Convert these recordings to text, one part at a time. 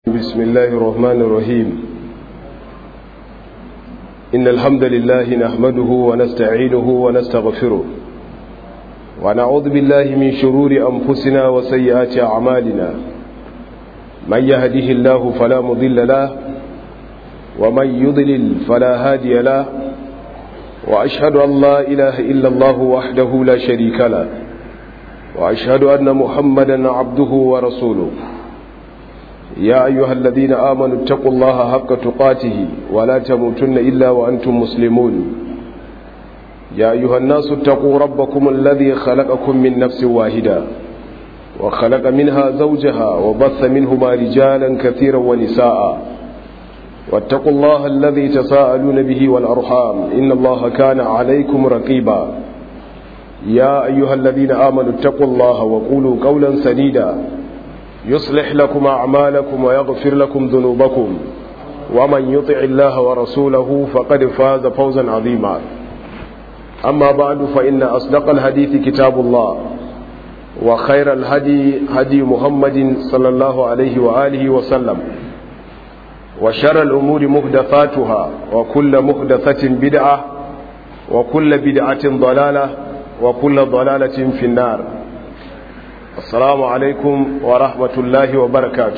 بسم الله الرحمن الرحيم إن الحمد لله نحمده ونستعينه ونستغفره ونعوذ بالله من شرور أنفسنا وسيئات أعمالنا من يهده الله فلا مضل له ومن يضلل فلا هادي له وأشهد أن لا إله إلا الله وحده لا شريك له وأشهد أن محمدا عبده ورسوله يا أيها الذين آمنوا اتقوا الله حق تقاته ولا تموتن إلا وأنتم مسلمون يا أيها الناس اتقوا ربكم الذي خلقكم من نفس واحدة وخلق منها زوجها وبث منهما رجالا كثيرا ونساء واتقوا الله الذي تساءلون به والأرحام إن الله كان عليكم رقيبا يا أيها الذين آمنوا اتقوا الله وقولوا قولا سديدا يصلح لكم أعمالكم ويغفر لكم ذنوبكم ومن يطع الله ورسوله فقد فاز فوزا عظيما أما بعد فإن أصدق الحديث كتاب الله وخير الهدي هدي محمد صلى الله عليه وآله وسلم وشر الأمور محدثاتها وكل محدثة بدعة وكل بدعة ضلالة وكل ضلالة في النار assalamu alaikum wa rahmatullahi wa barakatu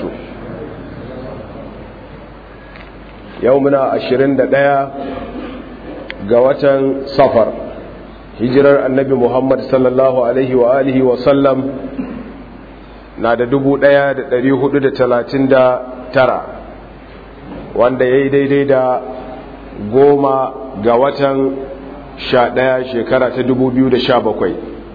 yau muna ashirin da ɗaya ga watan safar hijirar annabi muhammad sallallahu alaihi wa alihi wa sallam na da dubu ɗaya da ɗari hudu da talatin da tara wanda ya yi daidai da goma ga watan sha ɗaya shekara ta dubu biyu da sha bakwai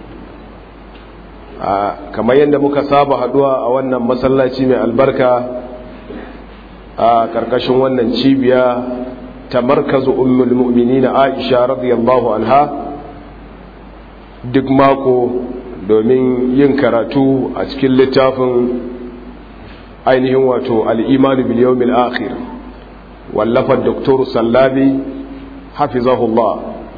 kamar yadda muka saba haduwa a wannan masallaci mai albarka a karkashin wannan cibiya ta markazu ummul mu'minina Aisha radiyallahu anha duk mako domin yin karatu a cikin littafin ainihin wato al-iman bil yawmil akhir wallafar Dr. Sallabi hafizahullah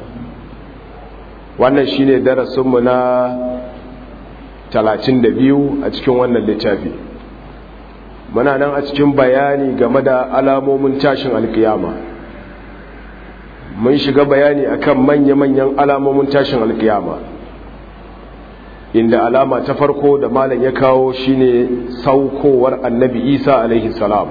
wannan shine darasinmu na talatin da biyu a cikin wannan littafi muna nan a cikin bayani game da alamomin tashin alkiyama mun shiga bayani akan manya-manyan alamomin tashin alkiyama inda alama ta farko da malam ya kawo shine saukowar annabi isa alaihi salam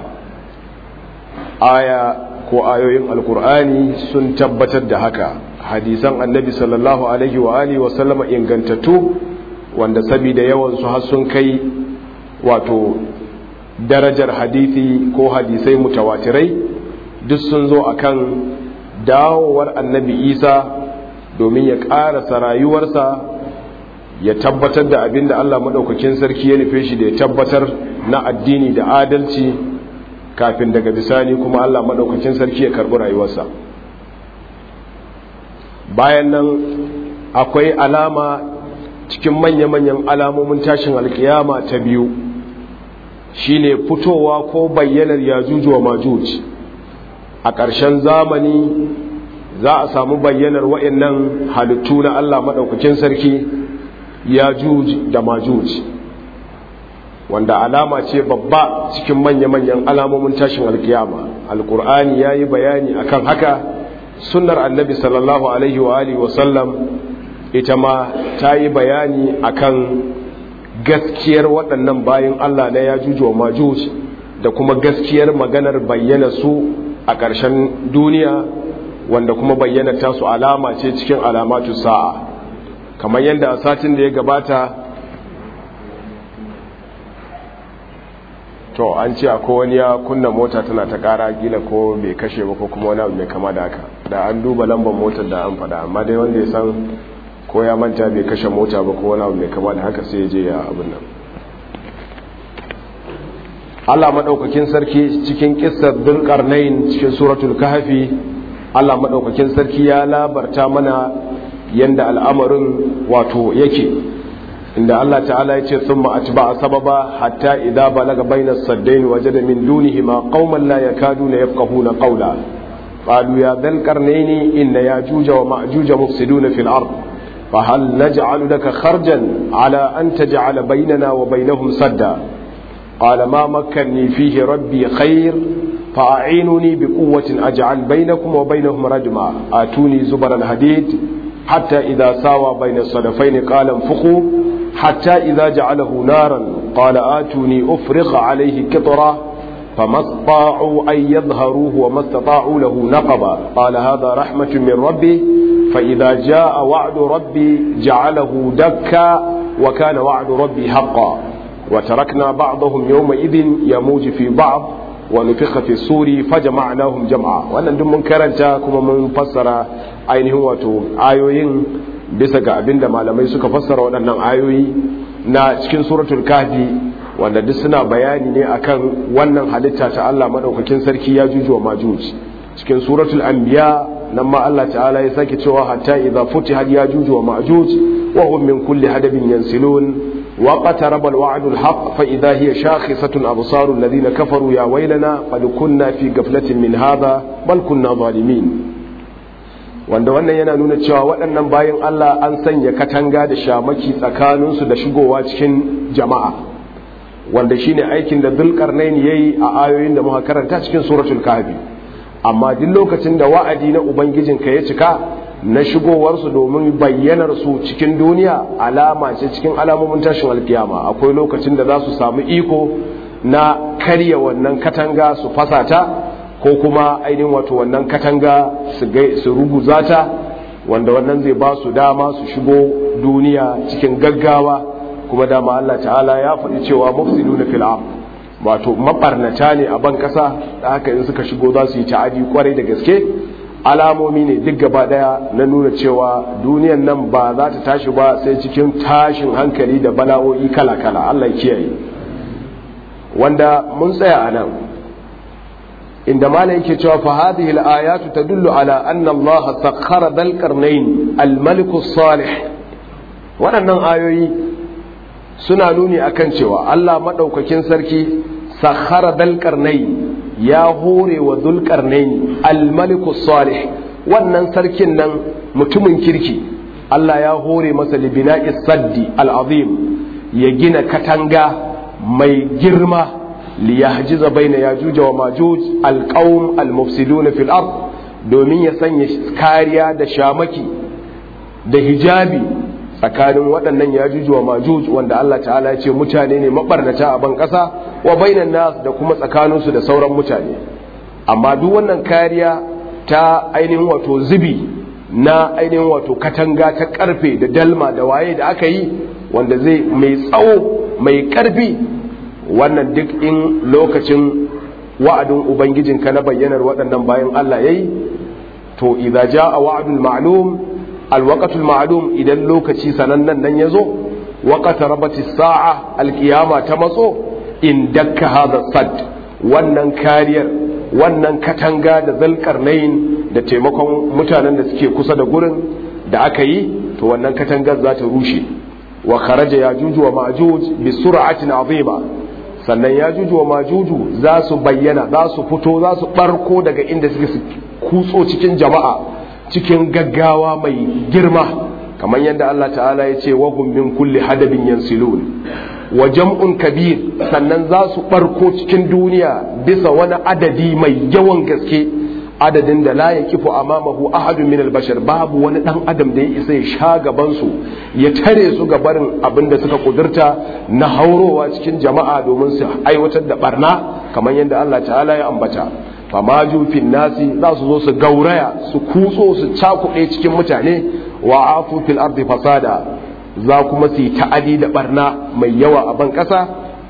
aya ko ayoyin alkur'ani sun tabbatar da haka hadisan annabi sallallahu alaihi wa alihi wa sallama ingantattu wanda saboda yawansu har sun kai wato darajar hadithi ko hadisai mutawatirai duk sun zo akan dawowar annabi isa domin ya ƙarasa rayuwarsa ya tabbatar da abin da allah maɗaukakin sarki ya nufe shi da ya tabbatar na addini da adalci kafin daga bisani kuma allah maɗaukakin sarki ya karɓi rayuwarsa bayan nan akwai alama cikin manya-manyan alamomin tashin alkiyama ta biyu shine fitowa ko bayyanar yajuju wa majuj a ƙarshen zamani za a samu bayyanar wa'annan halittu na Allah maɗaukakin sarki yajuj da majuj wanda alama ce babba cikin manya-manyan alamomin tashin alkiyama alkur'ani ya yi bayani akan haka sunnar annabi sallallahu alaihi wa alihi wa sallam ita ma ta yi bayani akan gaskiyar waɗannan bayan Allah na ya juju wa majuj da kuma gaskiyar maganar bayyana su a ƙarshen duniya wanda kuma bayyana ta su alama ce cikin alamatu sa'a kamar yadda a satin da ya gabata to an ce akwai wani ya kunna mota tana ta ƙara gila ko bai kashe ba ko kuma wani abu mai kama da haka da an duba lambar motar da an faɗa amma dai wanda ya san ko ya manta bai kashe mota ba ko wani abu mai kama da haka sai ya je ya abin nan Allah madaukakin sarki cikin kissar Dhulqarnain cikin suratul Kahfi Allah madaukakin sarki ya labarta mana yanda al'amarin wato yake inda Allah ta'ala yace thumma atba'a sababa hatta idza balaga bainas saddain wajada min dunihima qauman la yakaduna yafqahuna qawla qalu ya dhal qarnaini inna yajuja wa ma'juja mufsiduna fil ard فهل نجعل لك خرجا على أن تجعل بيننا وبينهم سدا قال ما مكنني فيه ربي خير فأعينوني بقوة أجعل بينكم وبينهم رجما آتوني زبر الحديد حتى إذا ساوى بين الصدفين قال انفخوا حتى إذا جعله نارا قال آتوني أفرغ عليه كطرا فما استطاعوا أن يظهروه وما استطاعوا له نقبا قال هذا رحمة من ربي فإذا جاء وعد ربي جعله دكا وكان وعد ربي حقا وتركنا بعضهم يومئذ يموج في بعض ونفخ في الصور فجمعناهم جمعا wannan duk mun karanta kuma mun fassara ainihin wato ayoyin bisa ga abinda malamai suka fassara waɗannan ayoyi na cikin suratul kahfi wanda duk suna bayani ne akan wannan halitta ta Allah madaukakin sarki ya juju wa majuj cikin suratul anbiya nan ma Allah ta'ala ya sake cewa hatta idza futihat ya juju wa majuj wa hum min kulli hadabin yansilun وقترب الوعد الحق فإذا هي شاخصة أبصار الذين كفروا يا ويلنا قد كنا في غفلة من هذا بل كنا ظالمين wanda wannan yana nuna cewa waɗannan bayan Allah an sanya katanga da shamaki tsakaninsu da shigowa cikin jama'a wanda shine aikin da Dhulqarnain yayi a ayoyin da muka karanta cikin suratul kahfi amma duk lokacin da wa'adi na ubangijinka ya cika na shigowarsu domin bayyanar su cikin duniya alama ce cikin alamomin tashin alkiyama akwai lokacin da za su samu iko na karya wannan katanga su fasata ko kuma ainihin wato wannan katanga su ruguza ta wanda wannan zai ba su dama su shigo duniya cikin gaggawa kuma dama Allah ta'ala ya faɗi cewa mufsiduna fil ard wato mabarnata ne a ban kasa da haka in suka shigo za su yi ta'adi kwarai da gaske alamomi ne duk gaba daya na nuna cewa duniyan nan ba za ta tashi ba sai cikin tashin hankali da bala'o'i kala-kala Allah kiyaye wanda mun tsaya a nan inda malai yake cewa fa hadhihi al-ayatu tadullu ala anna Allah sakhkhara dal qarnayn al-malik salih waɗannan ayoyi suna nuni akan cewa Allah madaukakin sarki sakhkhara dal qarnayn ya hore wa dulkarnaini almaliku salih wannan sarkin nan mutumin kirki Allah ya hore masa libina saddi al'azim ya gina katanga mai girma liyahjiza baina yajuja wa majuj alqaum almufsiduna fil ard domin ya sanya kariya da shamaki da hijabi tsakanin waɗannan yajuju wa majuj wanda Allah ta'ala ya ce mutane ne mabarnata a ban ƙasa wa bainan nas da kuma tsakaninsu da sauran mutane amma duk wannan kariya ta ainihin wato zubi na ainihin wato katanga ta karfe da dalma da waye da aka yi wanda zai mai tsawo mai karfi wannan duk in lokacin wa'adin ubangijinka na bayyanar waɗannan bayan Allah yayi to idza jaa wa'dul ma'lum alwaqatul ma'lum idan lokaci sanannen nan yazo waqata rabati sa'a alqiyama ta matso in dakka hadha sad wannan kariyar wannan katanga da zalkarnain da taimakon mutanen da suke kusa da gurin da aka yi to wannan katangar za ta rushe wa kharaja yajuju wa majuj bi sur'atin azima sannan yajuju wa majuju za su bayyana za su fito za su barko daga inda suke su kutso cikin jama'a cikin gaggawa mai girma kamar yadda Allah ta'ala ya ce wa hum min kulli hadabin yansilun wa jam'un kabir sannan za su barko cikin duniya bisa wani adadi mai yawan gaske adadin da la yakifu amamahu ahadun min albashar babu wani dan adam da ya isa ya sha gaban su ya tare su ga barin abin da suka kudurta na haurowa cikin jama'a domin su aiwatar da barna kamar yadda Allah ta'ala ya ambata famaju fin nasi za su zo su gauraya su kutso su cakuɗe cikin mutane wa afu fil ardi fasada za kuma su yi ta'adi da barna mai yawa a ban ƙasa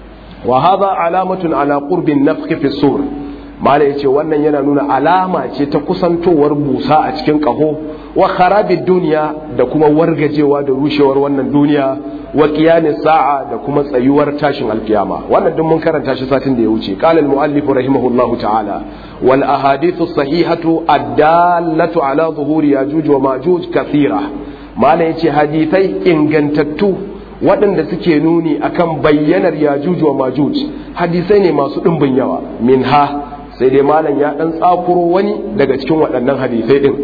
wa hadha alamatun ala qurbin nafkhi fi sur mala yace wannan yana nuna alama ce ta kusantowar busa a cikin ƙaho wa kharabid duniya da kuma wargajewa da rushewar wannan duniya wa qiyamis sa'a da kuma tsayuwar tashin alkiyama wannan duk mun karanta shi satin da ya wuce qala al muallif rahimahullahu ta'ala wal ahadithu sahihatu ad-dallatu ala zuhuri yajuj wa majuj kathira mala yace hadithai ingantattu waɗanda suke nuni akan bayyanar yajuj wa majuj hadisai ne masu ɗimbin yawa minha sai dai malam ya ɗan tsakuro wani daga cikin waɗannan hadisai ɗin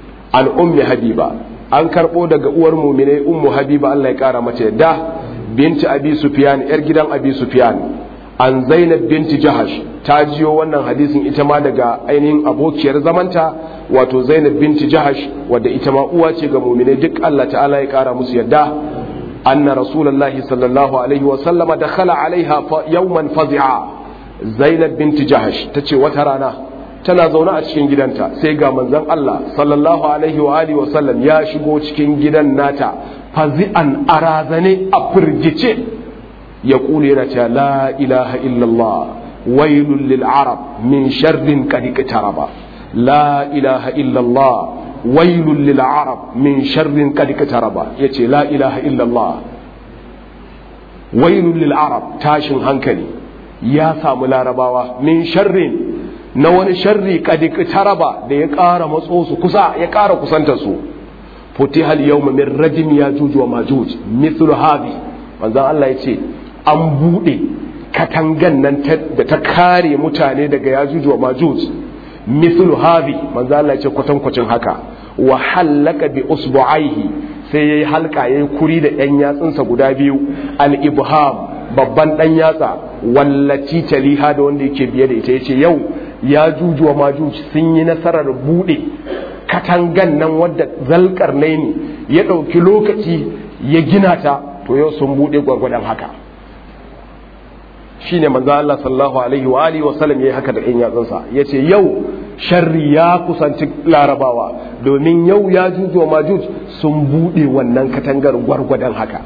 an ummi habiba an karɓo daga uwar muminai ummu habiba Allah ya ƙara mace yadda binti abi sufyan yar gidan abi sufyan an zainab binti jahash ta jiyo wannan hadisin ita ma daga ainihin abokiyar zamanta wato zainab binti jahash wadda ita ma uwa ce ga muminai duk Allah ta'ala ya kara musu yadda anna rasulullahi sallallahu alaihi wa sallama dakhala alaiha yawman fazi'a zainab binti jahash tace wata rana tana zaune a cikin gidanta sai ga manzon Allah sallallahu alaihi wa alihi wa sallam ya shigo cikin gidan nata fazi'an arazane a firgice ya kule yana cewa la ilaha illallah wailul lil arab min sharrin qad iqtaraba la ilaha illallah wailul lil arab min sharrin qad iqtaraba yace la ilaha illallah wailul lil arab tashin hankali ya samu larabawa min sharrin na wani sharri qad iqtaraba da ya ƙara matso su kusa ya ƙara kusanta su futiha al yawma min rajim yajuj wa majuj mithlu hadhi manzon Allah yace an buɗe katangan nan da ta kare mutane daga yajuj wa majuj mithlu hadhi manzo Allah ya ce kwatankwacin haka wa halaka bi usbu'aihi sai yayi halka yayi kuri da ɗan yatsunsa guda biyu al ibham babban ɗan yatsa wallaci taliha da wanda yake biye da ita yace yau yajuj wa majuj sun yi nasarar buɗe katangan nan wadda zalkar ne ya ɗauki lokaci ya gina ta to yau sun buɗe gwargwadon haka shine manzo Allah sallallahu alaihi wa alihi wa sallam yayi haka da ɗan yatsunsa yace yau sharri ya kusanci larabawa domin yau ya juju majuj sun bude wannan katangar gwargwadon haka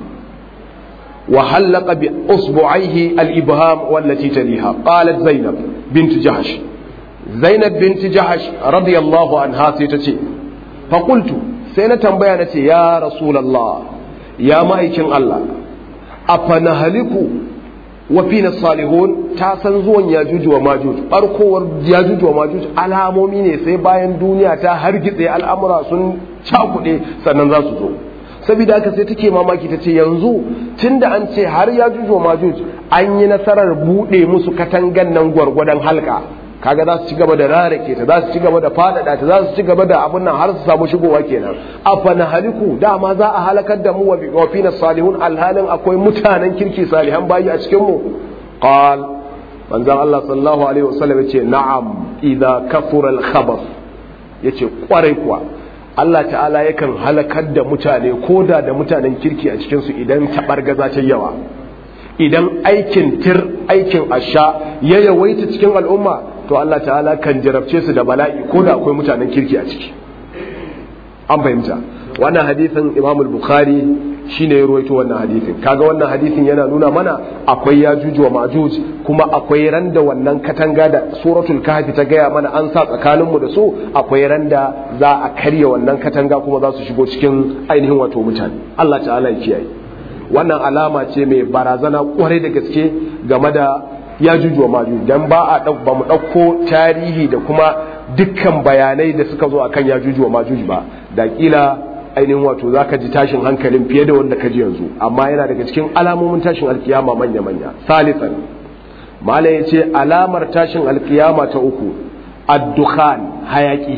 wa halaqa bi usbu'aihi al-ibham wallati taliha qalat zainab bint jahsh zainab bint jahsh radiyallahu anha sai ta ce fa qultu sai na tambaya nace ya rasulullah ya ma'aikin Allah afana haliku wa fina salihun ta san zuwan yajuj wa majuj barkowar yajuj wa majuj alamomi ne sai bayan duniya ta hargitse al'amura sun cakuɗe sannan za su zo saboda haka sai take mamaki ta ce yanzu tunda an ce har yajuj wa majuj an yi nasarar buɗe musu katangan nan gwargwadon halka kaga za su ci gaba da rarake ta za su ci gaba da faɗaɗa ta za su ci gaba da abun nan har su samu shigowa kenan afana haliku dama za a halakar da mu wa fina salihun alhalin akwai mutanen kirki salihan bayi a cikin mu qal manzon Allah sallallahu alaihi wasallam yace na'am idza kafura al-khabath yace kwarai kuwa Allah ta'ala yakan halakar da mutane koda da mutanen kirki a cikin su idan tabargaza ta yawa idan aikin tir aikin asha ya yawaita cikin al'umma to Allah ta'ala kan jarabce su da bala'i ko da akwai mutanen kirki a ciki an fahimta wannan hadisin Imam al-Bukhari shine ya ruwaito wannan hadisin kaga wannan hadisin yana nuna mana akwai yajuj wa majuj kuma akwai randa wannan katanga da suratul kahfi ta gaya mana an sa tsakanin mu da su akwai randa za a karya wannan katanga kuma za su shigo cikin ainihin wato mutane Allah ta'ala ya kiyaye wannan alama ce mai barazana kwarai da gaske game da ya jujuwa maju dan ba a ba mu ɗauko tarihi da kuma dukkan bayanai da suka zo akan ya jujuwa majuj ba da kila ainihin wato za ka ji tashin hankalin fiye da wanda ka ji yanzu amma yana daga cikin alamomin tashin alkiyama manya-manya salisan malam ya ce alamar tashin alkiyama ta uku addukhan hayaki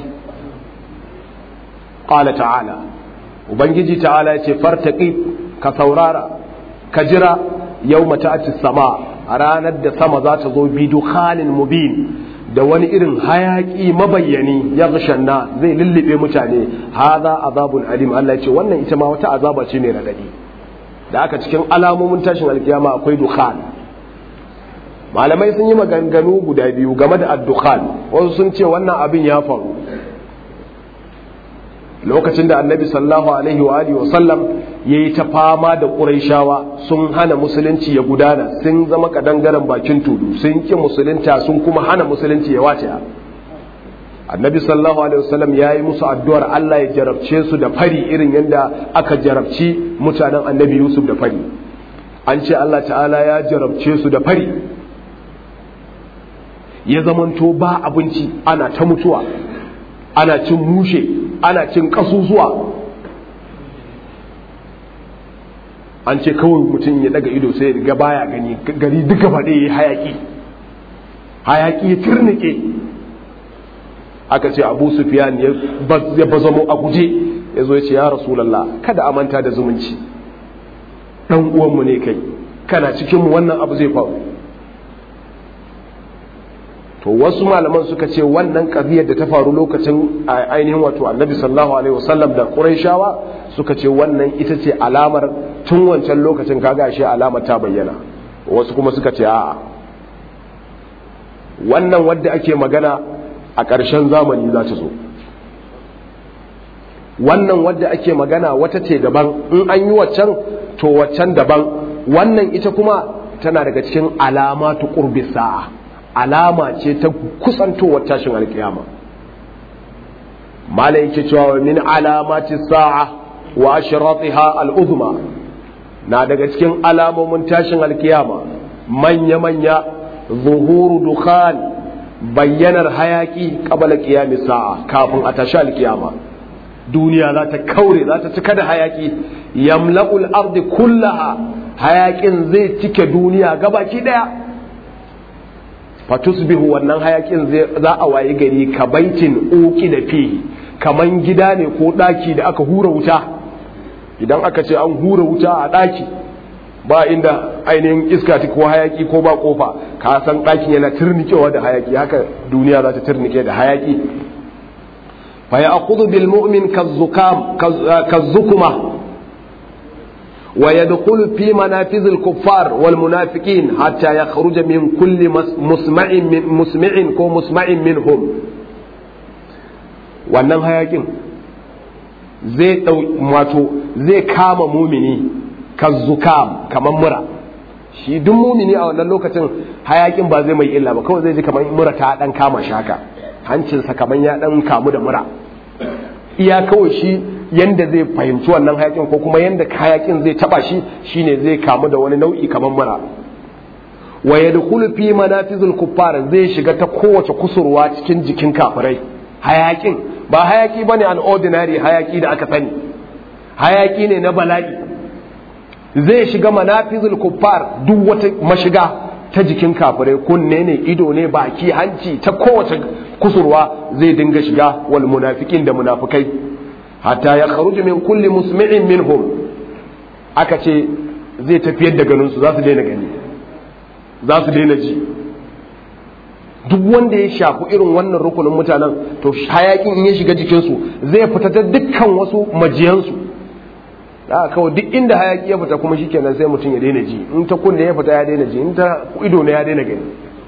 qala ta'ala ubangiji ta'ala ya ce fartaqi ka saurara ka jira yau mata'ati sama a ranar da sama za ta zo bi dukhanin mubin da wani irin hayaki mabayyani ya gashanna zai lullube mutane haza azabun alim Allah ce wannan ita ma wata azaba ce mai radadi da aka cikin alamomin tashin alkiyama akwai dukhan malamai sun yi maganganu guda biyu game da addukhan wasu sun ce wannan abin ya faru lokacin da annabi sallallahu alaihi wa alihi wa sallam yayi ta fama da quraishawa sun hana musulunci ya gudana sun zama kadangaren bakin tudu sun ki musulunta sun kuma hana musulunci ya wace annabi sallallahu alaihi wa sallam yayi musu addu'ar Allah ya jarabce su da fari irin yadda aka jarabci mutanen annabi Yusuf da fari an ce Allah ta'ala ya jarabce su da fari ya zamanto ba abinci ana ta mutuwa ana cin mushe ana cin kasusuwa an ce kawai mutum ya daga ido sai ga baya gani gari duka ba ɗaya hayaki hayaki ya turnike aka ce abu sufiyan ya bazamo a guje ya zo ya ce ya rasulallah kada a manta da zumunci ɗan uwanmu ne kai kana cikinmu wannan abu zai faru to wasu malaman suka ce wannan ƙabiyar da ta faru lokacin ainihin wato annabi sallallahu alaihi wasallam da quraishawa suka ce wannan ita ce alamar tun wancan lokacin kaga shi alamar ta bayyana wasu kuma suka ce a'a wannan wadda ake magana a ƙarshen zamani za ta zo wannan wadda ake magana wata ce daban in an yi waccan to waccan daban wannan ita kuma tana daga cikin alamatu qurbi sa'a alama ce ta kusantowar tashin alkiyama mala yake cewa min alamati sa'a wa ashratiha al-uzma na daga cikin alamomin tashin alkiyama manya manya zuhuru dukhan bayyanar hayaki qabla qiyami sa'a kafin a tashi alkiyama duniya za ta kaure za ta cika da hayaki yamla'ul ardi kullaha hayakin zai cike duniya gabaki daya fatusbihu wannan hayakin za a waye gari ka baitin uki da fi kaman gida ne ko daki da aka hura wuta idan aka ce an hura wuta a daki ba inda ainihin iska ta ko hayaki ko ba kofa ka san dakin yana turnikewa da hayaki haka duniya za ta turnike da hayaki fa ya'khudhu bil mu'min kazzukam kazzukuma ويدخل في منافذ الكفار والمنافقين حتى يخرج من كل مسمع من مسمع كو مسمع منهم wannan hayakin zai wato zai kama mumini kazzukam kamar mura shi duk mumini a wannan lokacin hayakin ba zai mai illa ba kawai zai ji kamar mura ta dan kama shi haka hancinsa kamar ya dan kamu da mura iya kawai shi yanda zai fahimci wannan hayakin ko kuma yanda hayakin zai taba shi shine zai kamu da wani nau'i kamar mura wa yadkhulu fi manafizul kuffar zai shiga ta kowace kusurwa cikin jikin kafirai hayakin ba hayaki bane an ordinary hayaki da aka sani hayaki ne na bala'i zai shiga manafizul kuffar duk wata mashiga ta jikin kafirai kunne ne ido ne baki hanci ta kowace kusurwa zai dinga shiga wal munafiqin da munafikai hatta ya kharuju min kulli musmi'in minhum aka ce zai tafiyar da ganinsu za su daina gani za su daina ji duk wanda ya shafi irin wannan rukunin mutanen to hayakin in ya shiga jikinsu zai fita ta dukkan wasu majiyansu da kawai duk inda hayaki ya fita kuma shikenan sai mutum ya daina ji in ta kunne ya fita ya daina ji in ta ido ne ya daina gani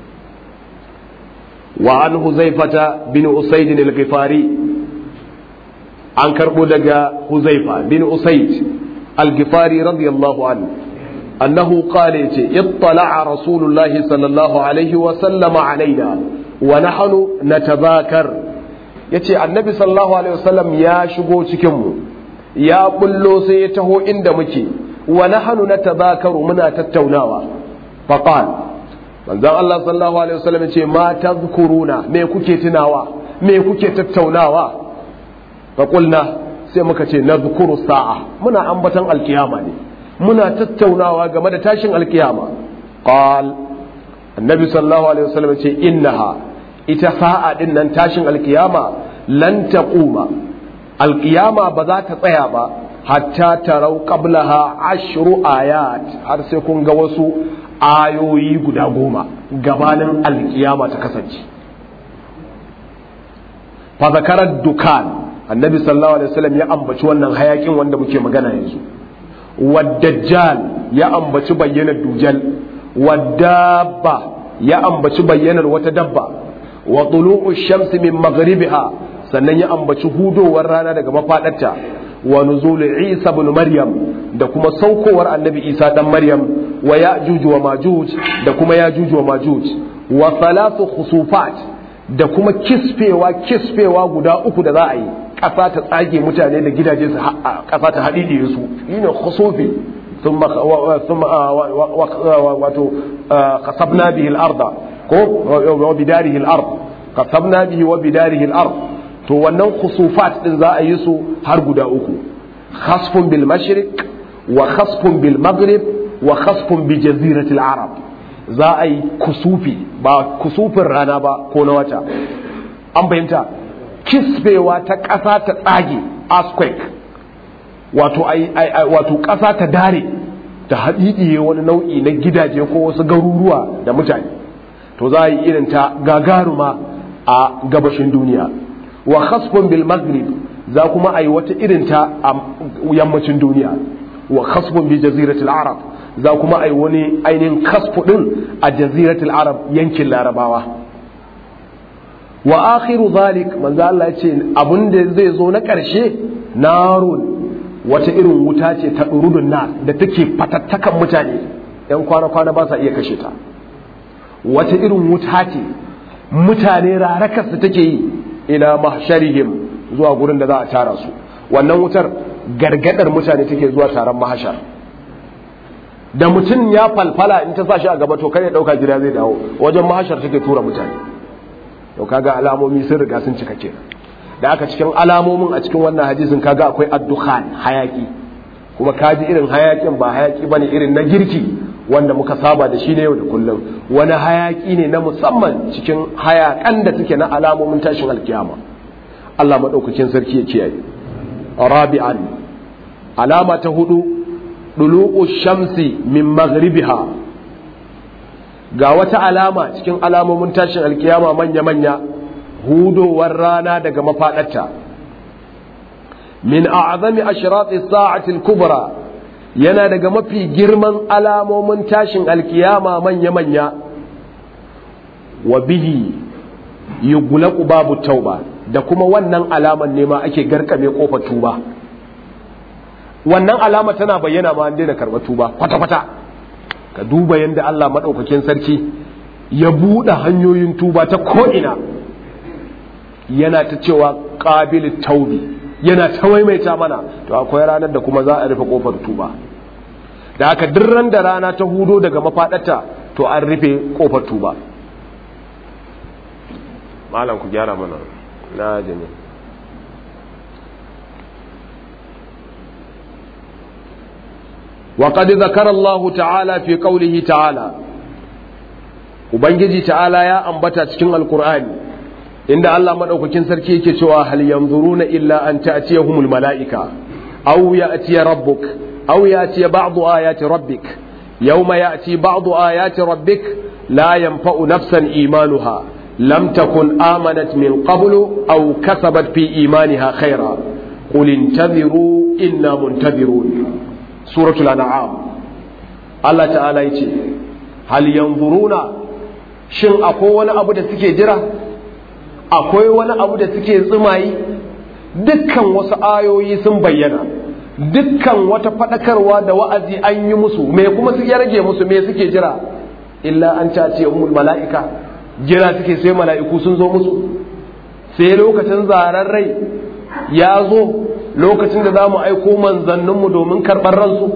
wa an huzaifata bin usaid al-ghifari an karbo daga huzaifa bin usaid al-ghifari radiyallahu anhu annahu qala yace ittala'a rasulullahi sallallahu alaihi wa sallama alaina wa nahnu natadhakar yace annabi sallallahu alaihi wasallam ya shigo cikin mu ya bullo sai ya taho inda muke wa nahnu natadhakaru muna tattaunawa faqal manzon Allah sallallahu alaihi wasallam yace ma tadhkuruna me kuke tunawa me kuke tattaunawa faqulna sai muka ce nadhkuru sa'a muna ambatan alkiyama ne muna tattaunawa game da tashin alkiyama qal annabi sallallahu alaihi wasallam ce innaha ita sa'a din nan tashin alkiyama lan taquma alkiyama ba za ta tsaya ba hatta tarau qablaha ashru ayat har sai kun ga wasu ayoyi guda goma gabanin alkiyama ta kasance fa zakarar dukan annabi sallallahu alaihi wasallam ya ambaci wannan hayakin wanda muke magana yanzu والدجال ya ambaci bayyanar dujal wadabba ya ambaci bayyanar wata dabba wa tulu'u shamsi min maghribiha sannan ya ambaci hudowar rana daga mafadarta wa nuzul isa ibn maryam da kuma saukowar annabi isa dan maryam wa ya'juj wa majuj da kuma ya'juj wa majuj wa thalathu khusufat da kuma kisfewa kisfewa guda uku da za a yi ƙasa ta tsage mutane da gidaje su ƙasa ta haɗiɗiye su yi ne khusufi wato kasabna bihi al-arda ko wa bidarihi al-ard kasabna bihi wa bidarihi al-ard to wannan khusufat din za a yi su har guda uku khasfun bil mashriq wa khasfun bil maghrib wa khasfun bi jazirati al-arab za a yi kusufi ba kusufin rana ba ko na wata an fahimta kisbewa ta ƙasa ta tsage earthquake wato wato ƙasa ta dare ta haɗiɗiye wani nau'i na gidaje ko wasu garuruwa da mutane to za a yi irin ta gagaruma a gabashin duniya wa khasfun bil maghrib za kuma a yi wata irin ta a yammacin duniya wa khasfun bi jaziratul arab za kuma a yi wani ainihin kasfu din a jaziratul arab yankin larabawa wa akhiru zalik manzo Allah ya ce abin da zai zo na ƙarshe narun wata irin wuta ce ta durudun na da take fatattakan mutane yan kwana-kwana ba sa iya kashe ta wata irin wuta ce mutane rarakarsu take yi ila mahsharihim zuwa gurin da za a tara su wannan wutar gargadar mutane take zuwa taron mahashar da mutum ya falfala in ta sa shi a gaba to kai ya dauka gida zai dawo wajen mahashar take tura mutane to kaga alamomi sun riga sun cika kenan da aka cikin alamomin a cikin wannan hadisin kaga akwai addukhan hayaki kuma kaji irin hayakin ba hayaki bane irin na girki wanda muka saba da shi ne yau da kullum wani hayaki ne na musamman cikin hayakan da suke na alamomin tashin alkiyama Allah madaukakin sarki ya kiyaye rabi'an alama ta hudu dulu'u shamsi min maghribiha ga wata alama cikin alamomin tashin alkiyama manya-manya hudowar rana daga mafaɗarta min a'zami ashrati sa'ati al-kubra yana daga mafi girman alamomin tashin alkiyama manya-manya wa bihi yughlaqu babu tauba da kuma wannan alaman ne ma ake garkame kofar tuba wannan alama tana bayyana ma an daina karɓar tuba kwata-kwata ka duba yadda Allah maɗaukakin sarki ya buɗe hanyoyin tuba ta ko'ina yana ta cewa ƙabilin taubi yana ta maimaita mana to akwai ranar da kuma za a rufe ƙofar tuba da haka duk ran da rana ta hudo daga mafaɗata to an rufe ƙofar tuba malam ku gyara mana na jini وقد ذكر الله تعالى في قوله تعالى ubangiji ta'ala ya ambata cikin alkur'ani inda Allah madaukakin sarki yake cewa hal yanzuruna illa an ta'tiyahumul mala'ika aw ya'tiya rabbuk aw ya'tiya ba'du ayati rabbik yawma ya'ti ba'du ayati rabbik la yanfa'u nafsan imanuha lam takun amanat min qablu aw kasabat fi imaniha khaira qul intaziru inna muntazirun suratul an'am Allah ta'ala yace hal yanzuruna shin akwai wani abu da suke jira akwai wani abu da suke tsumayi dukkan wasu ayoyi sun bayyana dukkan wata fadakarwa da wa'azi an yi musu me kuma su ya rage musu me suke jira illa an cace umul mala'ika jira suke sai mala'iku sun zo musu sai lokacin zaren rai ya zo lokacin da za mu aiko manzanninmu domin karɓar ransu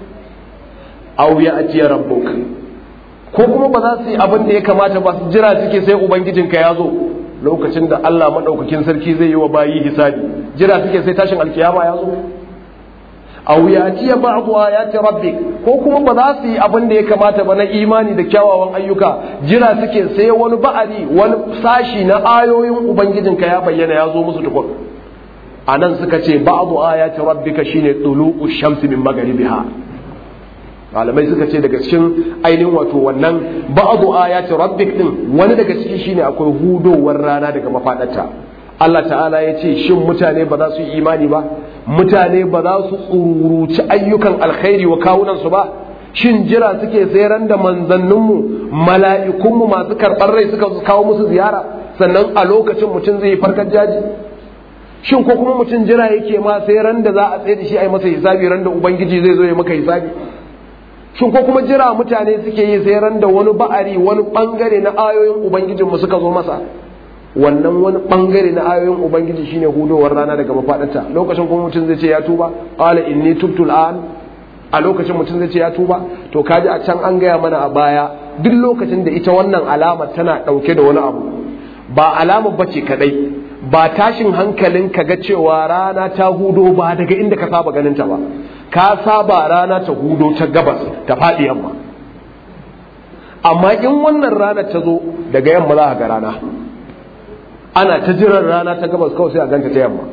au ya ajiye rabbuk ko kuma ba za su yi abin da ya kamata ba su jira suke sai ubangijinka ya zo lokacin da Allah maɗaukakin sarki zai yi wa bayi hisabi jira suke sai tashin alkiyama ya zo au ya ajiye ba'du ayati rabbik ko kuma ba za su yi abin da ya kamata ba na imani da kyawawan ayyuka jira suke sai wani ba'ari wani sashi na ayoyin ubangijinka ya bayyana ya zo musu tukun a nan suka ce ba'adu ayati rabbika shine tulu'u shamsi min magharibiha malamai suka ce daga cikin ainihin wato wannan ba'adu ayati rabbik din wani daga ciki shine akwai hudowar rana daga mafadarta Allah ta'ala ya ce shin mutane ba za su yi imani ba mutane ba za su tsururuci ayyukan alkhairi wa kawunansu ba shin jira suke tseren da manzanninmu mala'ikunmu masu karɓar rai suka kawo musu ziyara sannan a lokacin mutum zai yi farkar jaji shin ko kuma mutum jira yake ma sai ran da za a tsaye da shi a yi masa hisabi ran da ubangiji zai zo ya maka hisabi shin ko kuma jira mutane suke yi sai ran da wani ba'ari wani bangare na ayoyin ubangijin mu suka zo masa wannan wani bangare na ayoyin ubangiji shine hudowar rana daga mafaɗanta lokacin kuma mutum zai ce ya tuba qala inni tubtu al'an a lokacin mutum zai ce ya tuba to kaji a can an gaya mana a baya duk lokacin da ita wannan alama tana ɗauke da wani abu ba alama bace kadai ba tashin hankalin ka ga cewa rana ta hudo ba daga inda ka saba ganin ta ba ka saba rana ta hudo ta gabas ta faɗi yamma amma in wannan rana ta zo daga yamma za ga rana ana ta jiran rana ta gabas kawai sai a ganta ta yamma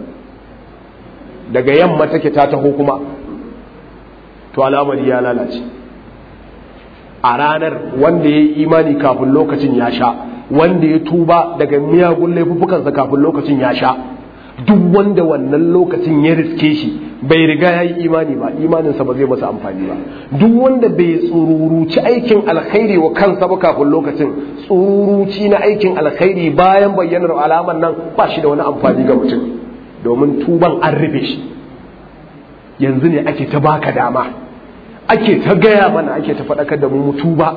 daga yamma take ta taho kuma to al'amari ya lalace a ranar wanda ya yi imani kafin lokacin ya sha wanda ya tuba daga miyagun laifuffukansa kafin lokacin ya sha duk wanda wannan lokacin ya riske shi bai riga ya yi imani ba imaninsa ba zai masa amfani ba duk wanda bai tsururuci aikin alkhairi wa kansa ba kafin lokacin tsururuci na aikin alkhairi bayan bayyanar alamar nan ba shi da wani amfani ga mutum domin tuban an rufe shi yanzu ne ake ta baka dama ake ta gaya mana ake ta faɗakar da mu tuba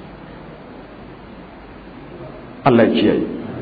Allah ya kiyaye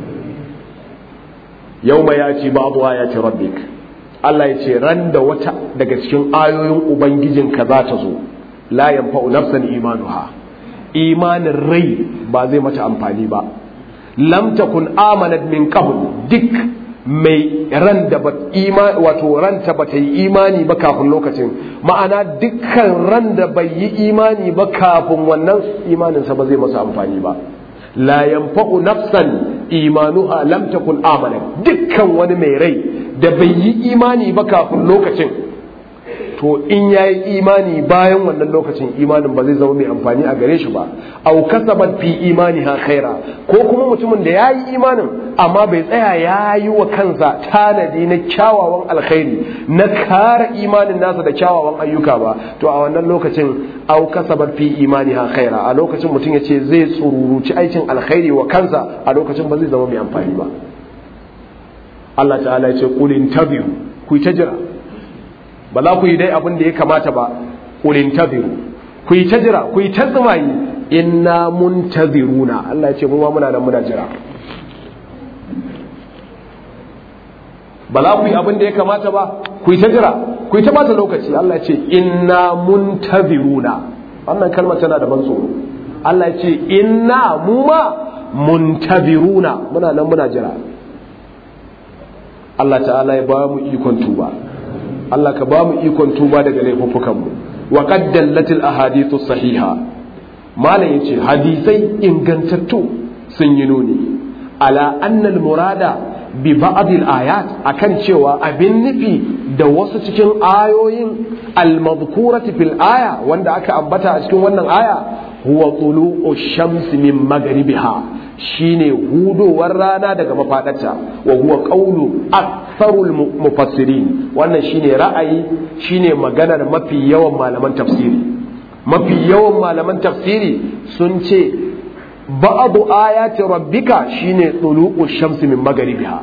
yau ma ya ce babu ya ce rabbik Allah ya ce ran da wata daga cikin ayoyin ubangijinka za ta zo la yanfa'u nafsan imanuha imanin rai ba zai mata amfani ba lam takun amanat min qabl duk mai ran da ba imani wato ranta ba ta yi imani ba kafin lokacin ma'ana dukkan ran da bai yi imani ba kafin wannan imaninsa ba zai masa amfani ba la yanfa'u nafsan imanuha lam takun amana dukkan wani mai rai da bai yi imani ba kafin lokacin to in yayi imani bayan wannan lokacin imanin ba zai zama mai amfani a gare shi ba au kasabat fi imaniha khaira ko kuma mutumin da yayi imanin amma bai tsaya yayi wa kansa tanadi na kyawawan alkhairi na kare imanin nasa da kyawawan ayyuka ba to a wannan lokacin au kasabat fi imaniha khaira a lokacin mutum ya ce zai tsururuci aikin alkhairi wa kansa a lokacin ba zai zama mai amfani ba Allah ta'ala ya ce qul intabiru ku ta jira ba za ku yi dai abin da ya kamata ba ƙulin taziru ku yi ta jira ku yi ta tsumayi inna mun taziruna Allah ya ce mu ma muna nan muna jira ba za ku yi abin da ya kamata ba ku yi ta jira ku yi ta bata lokaci Allah ya ce inna mun taziruna wannan kalmar tana da ban tsoro Allah ya ce inna mu ma mun taziruna muna nan muna jira Allah ta'ala ya ba mu ikon tuba Allah ka ba mu ikon tuba daga laifuffukanmu wa qad dallatil ahadithu sahiha malam yace hadisai ingantattu sun yi nuni ala anna al murada bi ba'd al ayat akan cewa abin nufi da wasu cikin ayoyin al madhkurati fil aya wanda aka ambata a cikin wannan aya huwa tulu'u shamsi min maghribiha shine hudowar rana daga mafadarta wa huwa qawlu aktharul mufassirin wannan shine ra'ayi shine maganar mafi yawan malaman tafsiri mafi yawan malaman tafsiri sun ce ba'du ayati rabbika shine tulu'u shamsi min magharibiha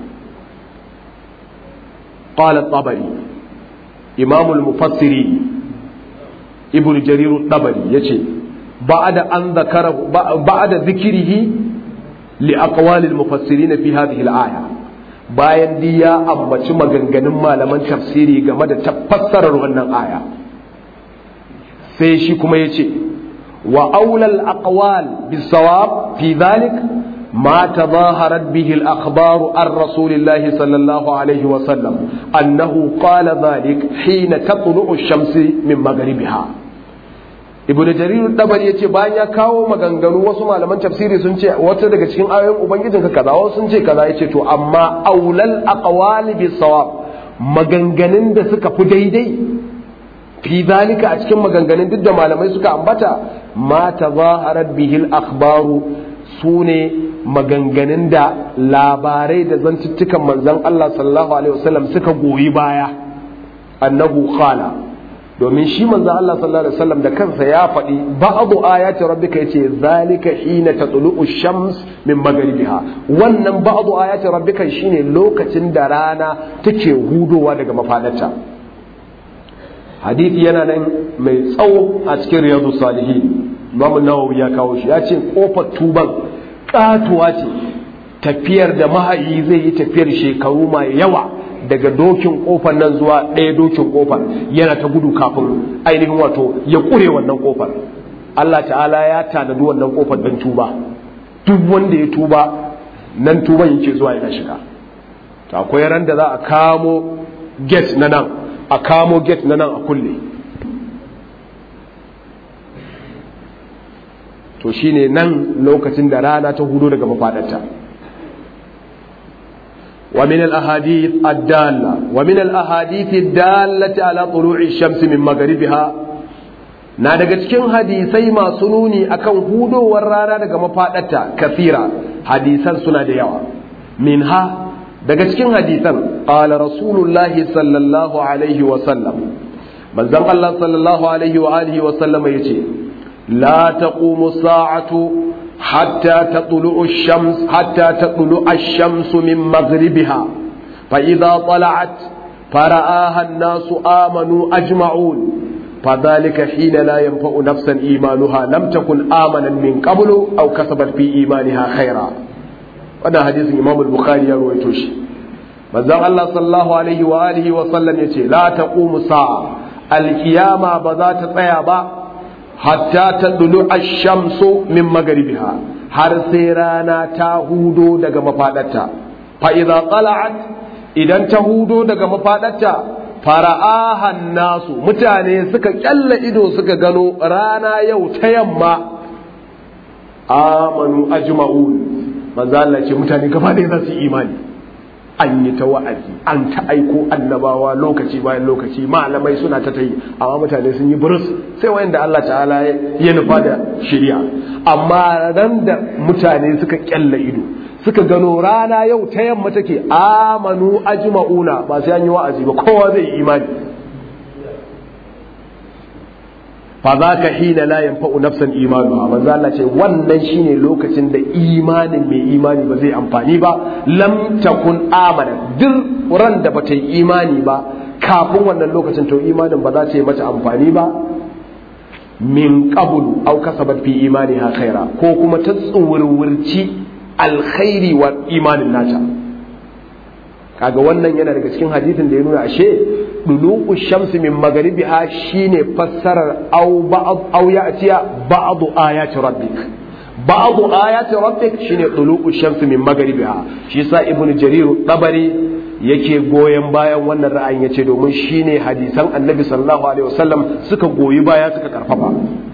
qala at-tabari imam al-mufassirin ibnu jarir at-tabari yace ba'da an zakara ba'da zikrihi li aqwali al-mufassirin fi hadhihi al-aya bayan di ya ambaci maganganun malaman tafsiri game da tafassarar wannan aya sai shi kuma ya ce wa aulal aqwal bisawab fi dhalik ما تظاهرت به الأخبار عن رسول الله صلى الله عليه وسلم أنه قال ذلك حين تطلع الشمس من مغربها ibn jarir dabari yace bayan ya kawo maganganu wasu malaman tafsiri sun ce wata daga cikin ayoyin ubangijinka kaza wasu sun ce kaza yace to amma aulal aqwali bis sawab maganganun da suka fi daidai fi zalika a cikin maganganun duk da malamai suka ambata ma tazaharat bihi al akhbaru sune maganganun da labarai da zantuttukan manzon Allah sallallahu alaihi wasallam suka goyi baya annahu qala domin shi manzo Allah sallallahu alaihi wasallam da kansa ya faɗi ba'du ayati rabbika yace zalika hina tatlu'u shams min magharibiha wannan ba'du ayati rabbika shine lokacin da rana take hudowa daga mafadarta hadisi yana nan mai tsawo a cikin riyadu salihin Imam Nawawi ya kawo shi ya ce kofar tuban katuwa ce tafiyar da mahayi zai yi tafiyar shekaru mai yawa daga dokin kofar nan zuwa ɗaya dokin kofar yana ta gudu kafin ainihin wato ya ƙure wannan kofar Allah ta'ala ya tanadi wannan kofar don tuba duk wanda ya tuba nan tuban yake zuwa yana shiga to akwai ran da za a kamo gate na nan a kamo gate na nan a kulle to shine nan lokacin da rana ta hudo daga mafaɗarta ومن الأحاديث الدالة ومن الأحاديث الدالة على طلوع الشمس من مغربها na daga cikin hadisai masu nuni akan hudowar rana daga mafaɗarta kafira hadisan suna da yawa minha daga cikin hadisan qala rasulullahi sallallahu alaihi wa sallam manzon Allah sallallahu alaihi wa alihi wa sallama yace la taqumu sa'atu hatta tatlu'u ash-shams hatta tatlu'u ash-shamsu min maghribiha fa idha tala'at fara'aha an-nasu amanu ajma'un فذلك حين لا ينفع نفسا إيمانها لم تكن آمنا من قبل أو كسبت في إيمانها خيرا وانا حديث إمام البخاري يروي توشي manzon Allah sallallahu alaihi wa alihi wa sallam yace la taqumu sa'a alkiyama ba za ta tsaya ba hatta tadlu ash-shamsu min magribiha har sai rana ta hudo daga mafadarta fa idza tala'at idan ta hudo daga mafadarta fara'ahan nasu mutane suka kyalla ido suka gano rana yau ta yamma amanu ajma'un manzo Allah ce mutane gaba ɗaya za su yi imani an yi ta wa'azi an ta aiko annabawa lokaci bayan lokaci malamai suna ta tayi amma mutane sun yi burus sai wayanda Allah ta'ala ya nufa da shari'a amma ran da mutane suka kyalla ido suka gano rana yau ta yamma take amanu ajma'una ba sai an yi wa'azi ba kowa zai yi imani fa za ka hina la yanfa'u nafsan imanu manzo Allah ce wannan shine lokacin da imanin mai imani ba zai amfani ba lam takun amana duk ran da bata yi imani ba kafin wannan lokacin to imanin ba za ta yi mata amfani ba min qablu aw kasabat fi imaniha khaira ko kuma ta tsuwurwurci alkhairi wa imanin nata kaga wannan yana daga cikin hadisin da ya nuna ashe dulu'u shamsi min magharibiha shine fassarar aw ba'd aw ya'tiya ba'd ayati rabbik ba'd ayati rabbik shine dulu'u shamsi min magharibiha shi yasa ibnu jarir tabari yake goyen bayan wannan ra'ayin yace domin shine hadisan annabi sallallahu alaihi wasallam suka goyi baya suka karfafa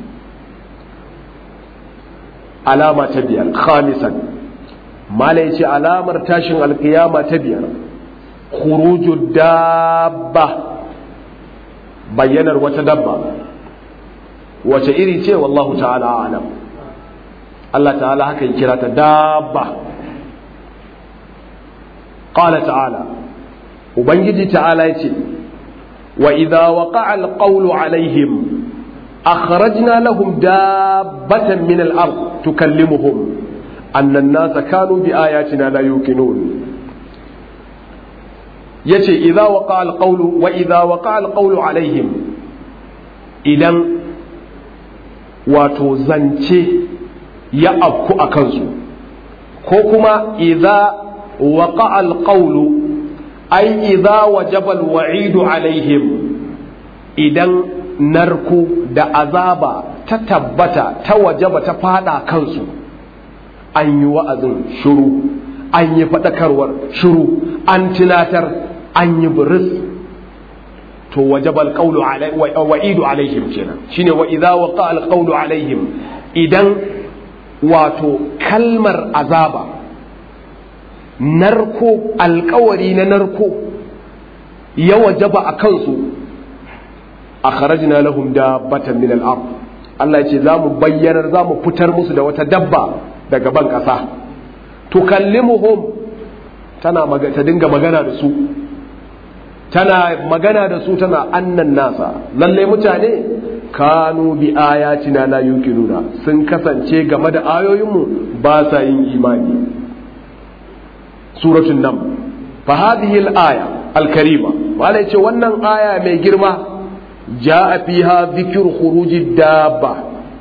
alama ta biyar khamisan mala yace alamar tashin alkiyama ta biyar khuruju dabba bayyanar wata dabba wace iri ce wallahu ta'ala alam Allah ta'ala haka ya kira ta dabba qala ta'ala ubangiji ta'ala yace wa idza waqa'a alqawlu alaihim akhrajna lahum dabbatan min al-ard tukallimuhum anna an-nasa kanu bi ayatina la yuqinun yace idza waqa alqawlu wa idza waqa alqawlu alaihim idan wato zance ya afku a kansu ko kuma idza waqa alqawlu ay idza wajaba alwa'idu alaihim idan narku da azaba ta tabbata ta wajaba ta fada kansu an yi wa'azin shuru an yi faɗakarwar shuru an tilatar an yi buris to wajaba alqawlu alai wa idu alaihim kenan shine wa idza waqa alqawlu alaihim idan wato kalmar azaba narko alkawari na narko ya wajaba a kansu akhrajna lahum dabbatan min al-ard Allah ya ce za mu bayyanar za mu fitar musu da wata dabba daga ban ƙasa tukallimuhum tana ta dinga magana da su tana magana da su tana annan nasa lalle mutane kanu bi ayatina la yuqinuna sun kasance game da ayoyinmu ba sa yin imani suratul nam fa hadhihi al-aya al-karima wala yace wannan aya mai girma jaa fiha dhikru khuruji dabba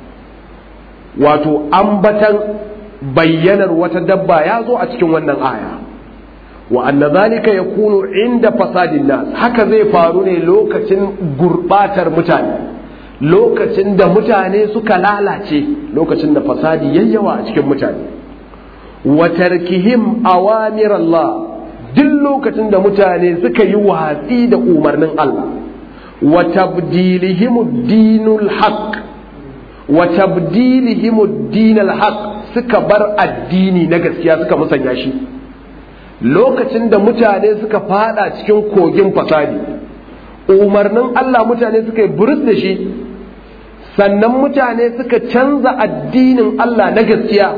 wato ambatan bayyanar wata dabba ya zo a cikin wannan aya wa anna zalika yakunu inda fasadin nas haka zai faru ne lokacin gurbatar mutane lokacin da mutane suka lalace lokacin da fasadi yayyawa a cikin mutane wa tarkihim awamir Allah duk lokacin da mutane suka yi watsi da umarnin Allah wa tabdilihim ad-dinul haqq wa tabdilihim ad-dinul haqq suka bar addini na gaskiya suka musanya shi lokacin da mutane suka fada cikin kogin fasadi umarnin Allah mutane suka yi burus da shi sannan mutane suka canza addinin Allah na gaskiya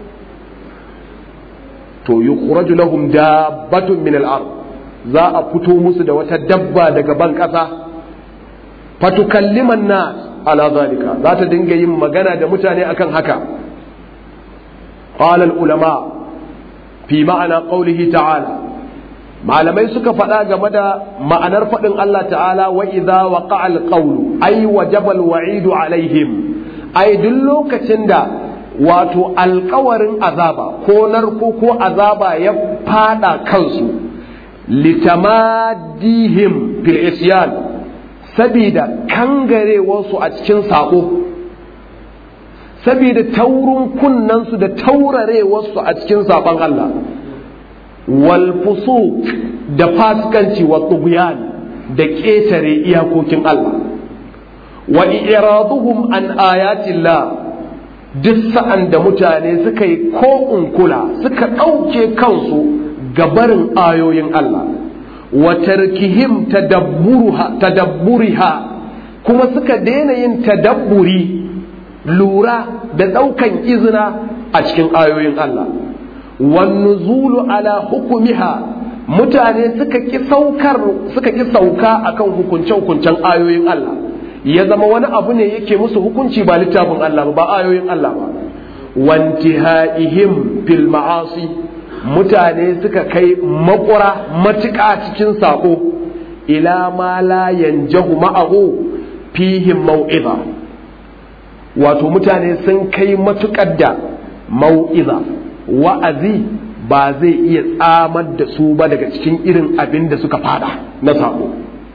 to yukhraju lahum dabbatun min al-ard za a fito musu da wata dabba daga ban kasa fatukalliman nas ala zalika za ta dinga yin magana da mutane akan haka qala al-ulama fi ma'ana qawlihi ta'ala malamai suka faɗa game da ma'anar faɗin Allah ta'ala wa idza waqa'a al-qawlu ay wajaba al-wa'idu alaihim ay duk lokacin da wato alkawarin azaba ko narko ko azaba ya fada kansu litamadihim fil isyan sabida kangarewarsu a cikin sako sabida taurin kunnansu da taurarewarsu a cikin sabon Allah wal fusuq da fasikanci wa tughyan da ƙetare iyakokin Allah wa iraduhum an ayatillah duk sa'an da mutane suka yi ko kula suka ɗauke kansu gabarin ayoyin Allah wa tarkihim tadabburiha kuma suka daina yin tadabburi lura da ɗaukan izina a cikin ayoyin Allah wan nuzulu ala hukumiha mutane suka ki saukar suka ki sauka akan hukunce hukuncen ayoyin Allah ya zama wani abu ne yake musu hukunci ba littafin Allah ba ayoyin Allah ba wantihaihim fil ma'asi mutane suka kai makura matuƙa cikin sako ila ma la yanjahu ma'ahu fihim mau'iza wato mutane sun kai matuƙar da mau'iza wa'azi ba zai iya tsamar da su ba daga cikin irin abin da suka fada na sako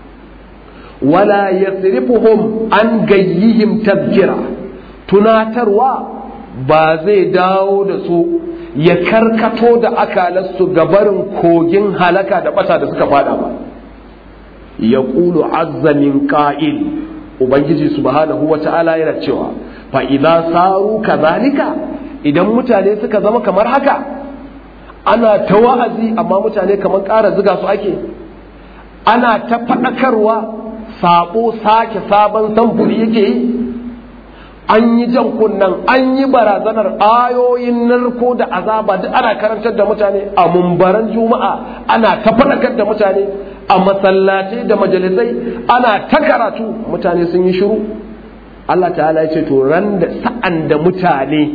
wala yasrifuhum an gayyihim tazkira tunatarwa ba zai dawo da su ya karkato da akalarsu gabarin kogin halaka da bata da suka fada ba ya ƙulu azzamin ƙa'il ubangiji subhanahu wa ta'ala yana cewa fa idza saru kazalika idan mutane suka zama kamar haka ana ta wa'azi amma mutane kamar ƙara ziga su ake ana ta faɗakarwa sabo sake sabon samfuri yake yi an yi jan kunnan an yi barazanar ayoyin narko da azaba duk ana karantar da mutane a mumbaran juma'a ana ta faɗakar da mutane a masallatai da majalisai ana ta karatu mutane sun yi shiru Allah ta'ala ya ce to ran da sa'an da mutane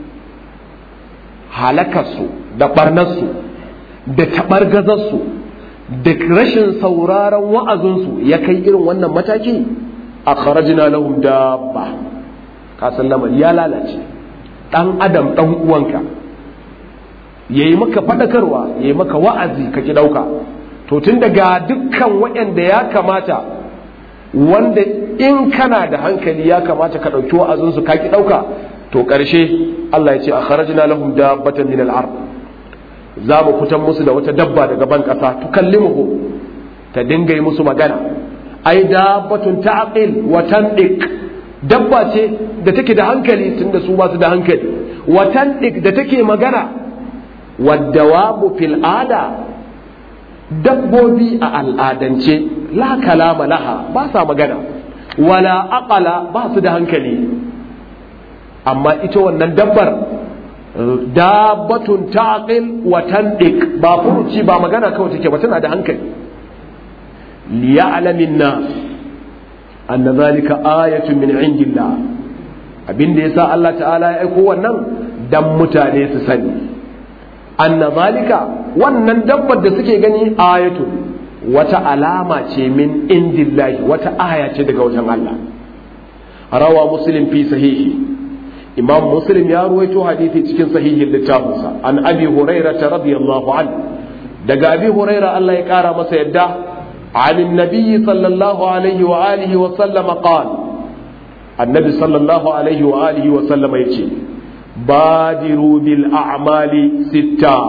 halakarsu da barnarsu da taɓargazarsu da rashin sauraron wa'azinsu ya kai irin wannan mataki a kharajina lahum dabba kasan lamari ya lalace ɗan adam ɗan uwanka ya yi maka faɗakarwa ya yi maka wa'azi ka ki ɗauka to tun daga dukkan waɗanda ya kamata wanda in kana da hankali ya kamata ka ɗauki wa'azinsu ka ki ɗauka to ƙarshe Allah ya ce a kharajina lahum dabbatan min al-ard za mu fitan musu da wata dabba daga ban ƙasa tukallimuhu ta dinga yi musu magana ai dabbatun ta'qil wa tandiq dabba ce da take da hankali tunda su ba su da hankali wa tandiq da take magana waddawabu fil ada dabbobi a al'adance la kalama laha ba sa magana wala aqala ba su da hankali amma ita wannan dabbar dabbatun taqil wa tandiq ba furuci ba magana kawai take ba tana da hankali liya'lamin nas anna zalika ayatun min indillah abinda yasa Allah ta'ala ya aiko wannan dan mutane su sani anna zalika wannan dabbar da suke gani ayatun wata alama ce min indillahi wata aya ce daga wajen Allah rawa muslim fi sahihi imam muslim ya ruwaito hadisi cikin sahihin littafinsa an abi huraira radiyallahu an daga abi huraira Allah ya kara masa yadda عن النبي صلى الله عليه وآله وسلم قال النبي صلى الله عليه وآله وسلم يقول بادروا بالأعمال ستة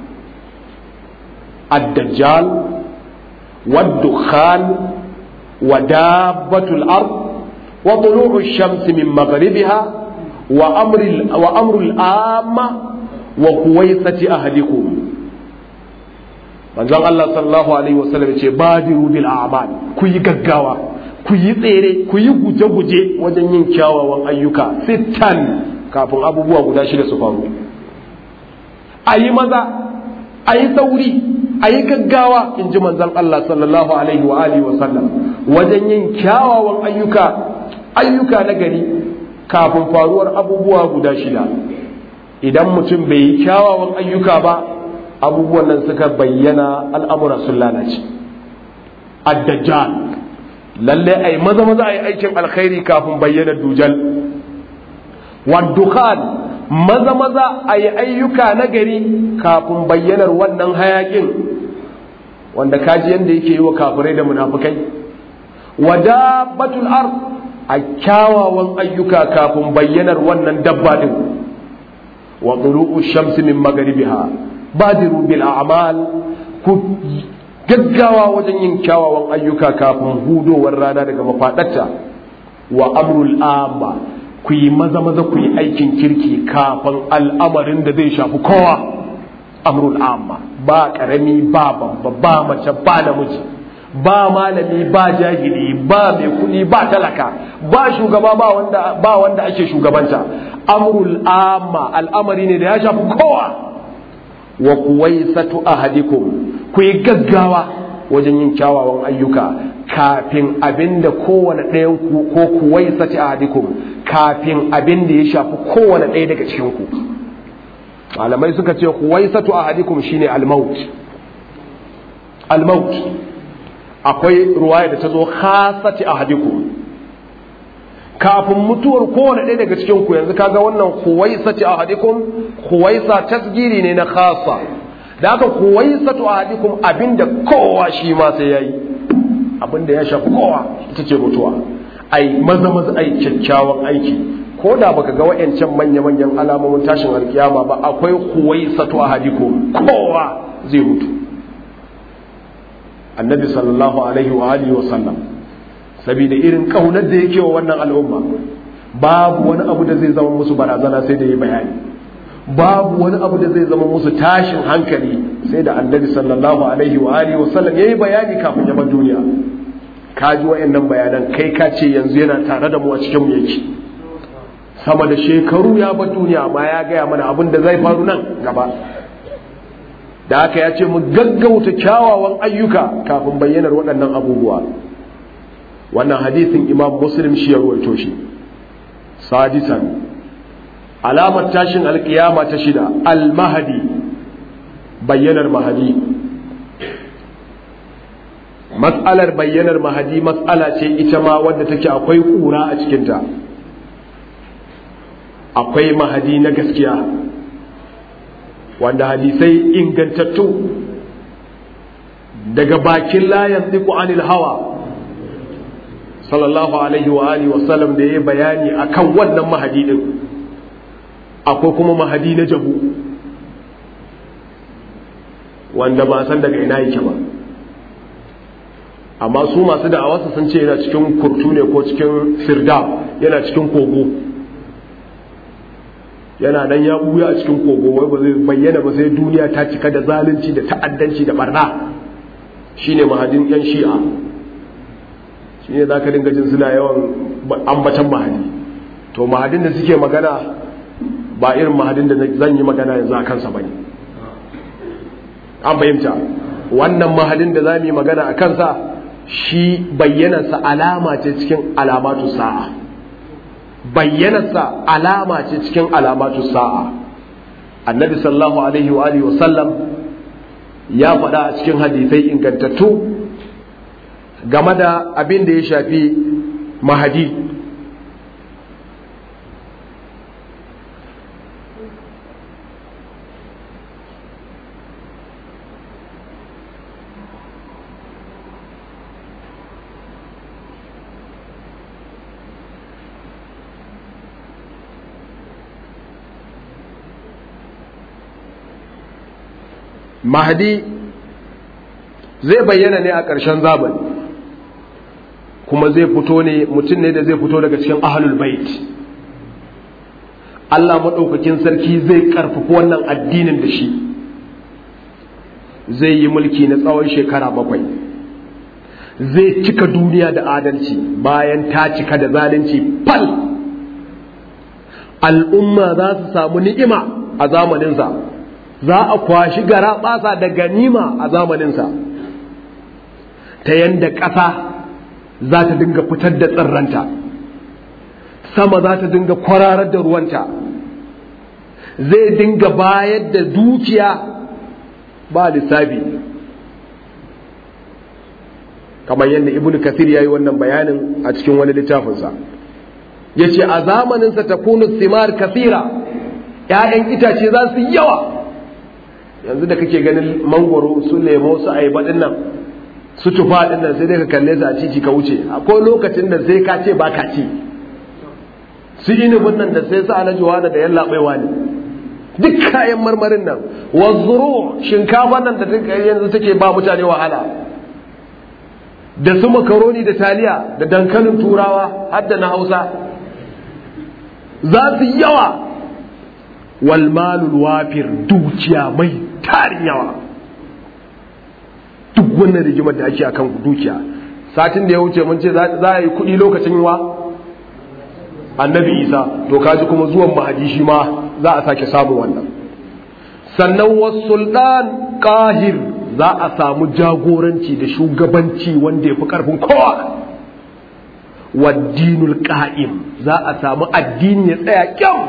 الدجال والدخان ودابة الأرض وطلوع الشمس من مغربها وأمر, وأمر الآمة وكويسة أهلكم manzon Allah sallallahu alaihi wasallam ce badiru bil a'mal ku yi gaggawa ku yi tsere ku yi guje-guje wajen yin kyawawan ayyuka sittan kafin abubuwa guda shida su faru a yi maza a yi sauri a yi gaggawa in ji manzan Allah sallallahu alaihi wa alihi wa sallam wajen yin kyawawan ayyuka ayyuka na gari kafin faruwar abubuwa guda shida idan mutum bai yi kyawawan ayyuka ba abubuwan nan suka bayyana al'amura sun lalace ad-dajjal lalle ai maza maza ai aikin alkhairi kafin bayyana dujal waddukan maza maza ai ayyuka na gari kafin bayyanar wannan hayakin wanda kaji yanda yake yi wa kafirai da munafukai wadabatul ard a kyawawan ayyuka kafin bayyanar wannan dabba din wa tulu'u shamsi min magribiha badiru bil a'mal ku gaggawa wajen yin kyawawan ayyuka kafin hudowar rana daga mafaɗarta wa amrul amma ku yi maza maza ku yi aikin kirki kafin al'amarin da zai shafi kowa amrul amma ba ƙarami ba babba ba mace ba namiji ba malami ba jahili ba mai kuɗi ba talaka ba shugaba ba wanda ba wanda ake shugabanta amrul amma al'amari ne da ya shafi kowa wa kuwaisatu ahadikum ku yi gaggawa wajen yin kyawawan ayyuka kafin abinda kowane ɗayan ku ko kuwaisati ahadikum kafin abinda ya shafi kowane ɗaya daga cikin ku malamai suka ce kuwaisatu ahadikum shine al-maut al-maut akwai ruwaya da ta zo khasati ahadikum kafin mutuwar kowane ɗaya daga cikin ku yanzu kaga wannan kuwaisati ahadikum kuwaisa tasgiri ne na khasa da aka kuwaisatu ahadikum abinda kowa shi ma sai yayi abinda ya shafi kowa ita ce mutuwa ai maza maza ai kyakkyawan aiki ko da baka ga wayancan manya manyan alamomin tashin alkiyama ba akwai kuwaisatu ahadikum kowa zai mutu annabi sallallahu alaihi wa alihi wa sallam saboda irin kaunar da yake wa wannan al'umma babu wani abu da zai zama musu barazana sai da yi bayani babu wani abu da zai zama musu tashin hankali sai da annabi sallallahu alaihi wa alihi wasallam yayi bayani kafin ya bar duniya ka ji wayannan bayanan kai ka ce yanzu yana tare da mu a cikin mu yake sama da shekaru ya bar duniya amma ya gaya mana abin da zai faru nan gaba da haka ya ce mu gaggauta kyawawan ayyuka kafin bayyanar waɗannan abubuwa wannan hadisin imam muslim shi ya ruwaito shi sadisan alamar tashin alkiyama ta shida al-mahadi bayyanar mahadi matsalar bayyanar mahadi matsala ce ita ma wadda take akwai kura a cikinta akwai mahadi na gaskiya wanda hadisai ingantattu daga bakin layan tsiku anil hawa sallallahu alaihi wa alihi wa sallam da ya bayani akan wannan mahadi din akwai kuma mahadi na jabu wanda ba san daga ina yake ba amma su masu da'awarsa sun ce yana cikin kurtu ne ko cikin firda yana cikin kogo yana nan ya buya a cikin kogo wai ba zai bayyana ba sai duniya ta cika da zalunci da ta'addanci da barna shine mahadin yan shi'a shine za ka dinga jin suna yawan ambatan mahadi to mahadin da suke magana ba irin mahadin da zan yi magana yanzu a kansa bane an fahimta wannan mahadin da za mu yi magana a kansa shi bayyanarsa alama ce cikin alamatu sa'a bayyanarsa alama ce cikin alamatu sa'a annabi sallallahu alaihi wa alihi wasallam ya faɗa a cikin hadisai ingantattu game da abin da ya shafi mahadi mahdi zai bayyana ne a ƙarshen zamani kuma zai fito ne mutum ne da zai fito daga cikin ahlul bait Allah maɗaukakin sarki zai ƙarfafi wannan addinin da shi zai yi mulki na tsawon shekara bakwai zai cika duniya da adalci bayan ta cika da zalunci fal al'umma za su samu ni'ima a zamaninsa za a kwashi gara basa da ganima a zamaninsa ta yanda ƙasa za ta dinga fitar da tsirranta sama za ta dinga kwararar da ruwanta zai dinga bayar da dukiya ba lissafi kamar yadda ibn kathir ya yi wannan bayanin a cikin wani littafinsa ya ce a zamaninsa ta kunu simar kathira ‘ya'yan itace za su yawa yanzu da kake ganin mangoro su lemo su aiba nan su tufa nan sai dai ka kalle su a cici ka wuce akwai lokacin da sai ka ce ba ka ci su inibin nan da sai su alaji wani da yalla baiwa ne duk kayan marmarin nan wazzuru shinkafa nan da yanzu take ba mutane wahala da su makaroni da taliya da dankalin turawa har da na hausa za su yawa walmalul wafir dukiya mai tarin yawa duk wannan rigimar da ake akan dukiya satin da ya wuce mun ce za a yi kuɗi lokacin wa annabi isa to kaji kuma zuwan mahadi shi ma za a sake samun wannan sannan wasulɗan ƙahir za a samu jagoranci da shugabanci wanda ya fi ƙarfin kowa waddinul ƙa'im za a samu addini ya tsaya kyau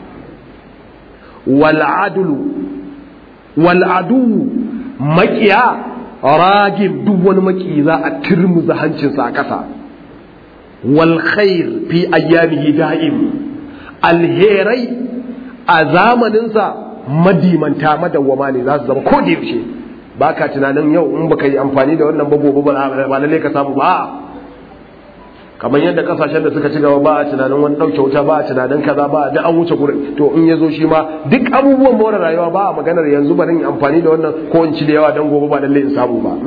wal'adulu wal'adu makiya ragin duk wani maki za a turmuza hancinsa a ƙasa wal khair fi ayyamihi da'im alherai a zamaninsa madimanta madawwama ne za su zama ko da yaushe ba ka tunanin yau in baka yi amfani da wannan ba gobe ba lalle ka samu ba kamar yadda kasashen da suka ci gaba ba a tunanin wani ɗauke wuta ba a tunanin kaza ba da an wuce gurin to in ya zo shi ma duk abubuwan more rayuwa ba a maganar yanzu ba yi amfani da wannan ko in ci da yawa dan gobe ba lalle in samu ba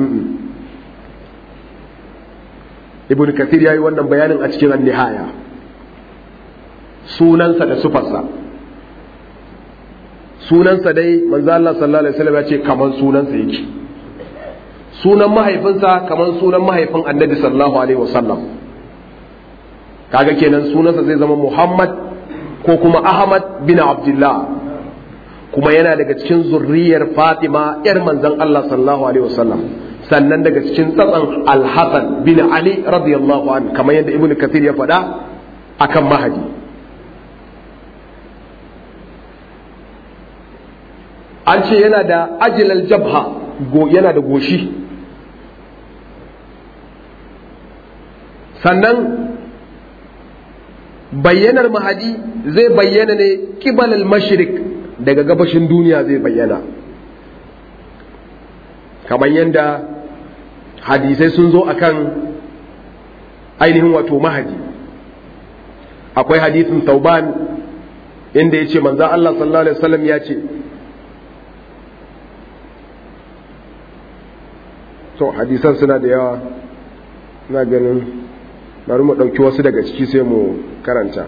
ibn kathir ya yi wannan bayanin a cikin nihaya sunansa da sufarsa sunansa dai manzo Allah sallallahu alaihi wasallam ya ce kaman sunansa yake sunan mahaifinsa kaman sunan mahaifin annabi sallallahu alaihi wasallam kaga kenan sunansa zai zama Muhammad ko kuma Ahmad bin Abdullah kuma yana daga cikin zurriyar Fatima yar manzon Allah sallallahu alaihi wasallam sannan daga cikin tsatsan Al-Hasan bin Ali radiyallahu anhu kamar yadda Ibn Kathir ya faɗa akan Mahadi an ce yana da ajilal jabha yana da goshi sannan bayyanar mahadi zai bayyana ne kibalal mashrik daga gabashin duniya zai bayyana kamar yadda hadisai sun zo akan ainihin wato mahadi akwai hadisin tauban inda ya ce manzan Allah sallallahu Alaihi wasallam ya ce to hadisan suna da yawa na ganin bari mu ɗauki wasu daga ciki sai mu karanta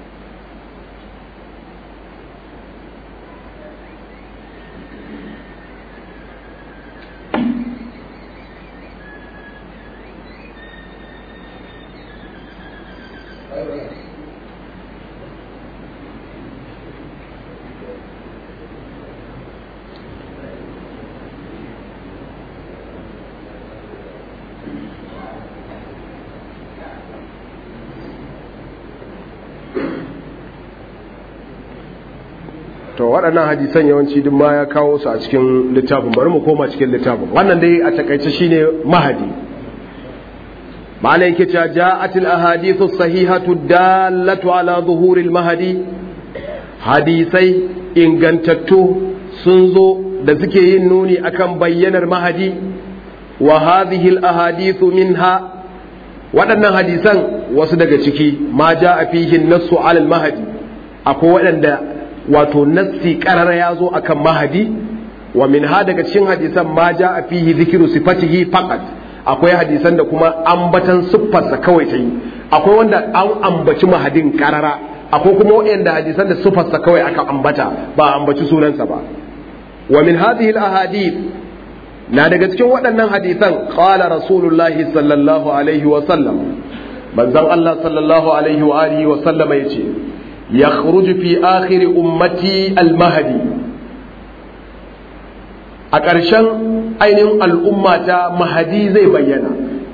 to waɗannan hadisan yawanci duk ma ya kawo su a cikin littafin bari mu koma cikin littafin wannan dai a takaice shine mahadi malai yake cewa ja'atil ahadithu sahihatu dallatu ala zuhuril mahadi hadisai ingantattu sun zo da suke yin nuni akan bayyanar mahadi wa hadhihi al ahadithu minha waɗannan hadisan wasu daga ciki ma ja'a fihi nassu ala al mahadi akwai waɗanda wato nassi karara ya zo akan mahadi wa min ha daga cikin hadisan ma ja a fihi zikiru sifatihi faqat akwai hadisan da kuma ambatan siffarsa kawai ta yi akwai wanda an ambaci mahadin karara akwai kuma wanda hadisan da siffarsa kawai aka ambata ba ambaci sunansa ba wa min hadhihi al ahadith na daga cikin waɗannan hadisan qala rasulullahi sallallahu alaihi wa sallam manzon Allah sallallahu alaihi wa alihi wa sallam yace yakhruju fi akhir ummati al-mahdi a ƙarshen ainihin al'umma ta mahadi zai bayyana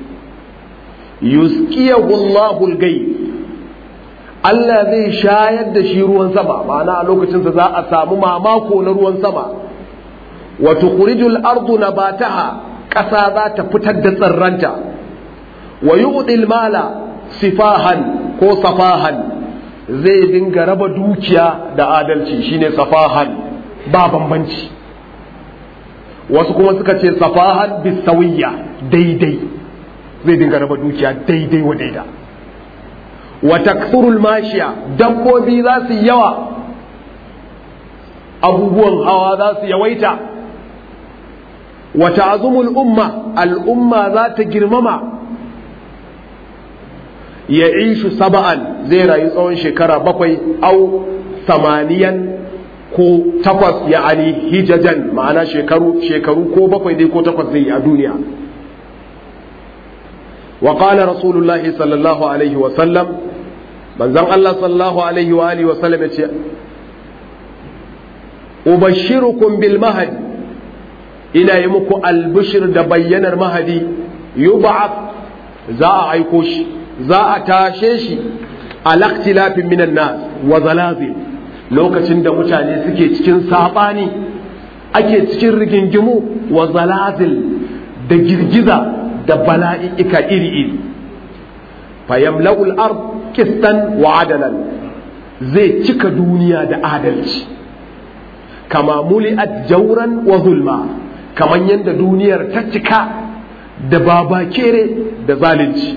yusqiyahu Allahu al-gayb Allah zai shayar da shi ruwan sama ma'ana a lokacin sa za a samu mamako na ruwan sama wa tukhrijul ardu nabataha ƙasa za ta fitar da tsirranta wa yu'dil mala sifahan ko safahan zai dinga raba dukiya da adalci shine safahan ba bambanci wasu kuma suka ce safahan bisawiyya daidai zai dinga raba dukiya daidai wa daida wa takthurul mashiya dabbobi za su yawa abubuwan hawa za su yawaita wa ta'zumul umma al'umma za ta girmama ya ishu saba'an zai rayu tsawon shekara bakwai au samaniyan ko takwas ya ali hijajan ma'ana shekaru shekaru ko bakwai dai ko takwas zai yi a duniya wa qala rasulullahi sallallahu alaihi wa sallam manzon Allah sallallahu alaihi wa alihi wa sallam yace ubashirukum bil mahdi ina yi muku albishir da bayyanar mahadi yub'ath za a aiko shi za a tashe shi alaktilafin minan nas wa zalazil lokacin da mutane suke cikin sabani ake cikin rigingimu wa zalazil da girgiza da bala'i'ika iri-iri fayamla'ul ard kistan wa adalan zai cika duniya da adalci kama muli'at jauran wa zulma kamar yadda duniyar ta cika da babakere da zalunci